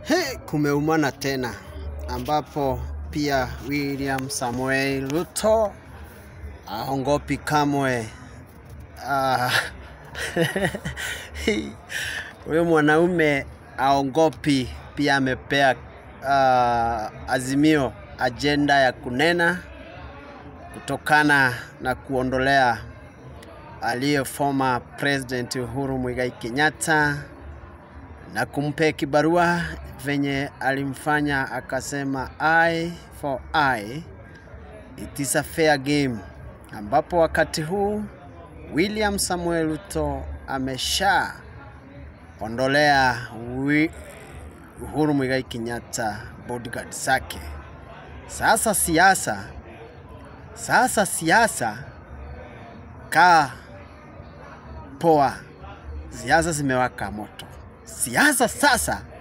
He, kumeumana tena ambapo pia William Samuel Ruto aongopi kamwe. Ah, huyo mwanaume aongopi, pia amepea ah, Azimio ajenda ya kunena kutokana na kuondolea aliye former president Uhuru Muigai Kenyatta na kumpea kibarua venye alimfanya akasema eye for eye it is a fair game, ambapo wakati huu William Samuel Ruto amesha ondolea wi- Uhuru Muigai Kenyatta bodyguard zake. Sasa siasa, sasa siasa kaa poa, siasa zimewaka moto. Siasa sasa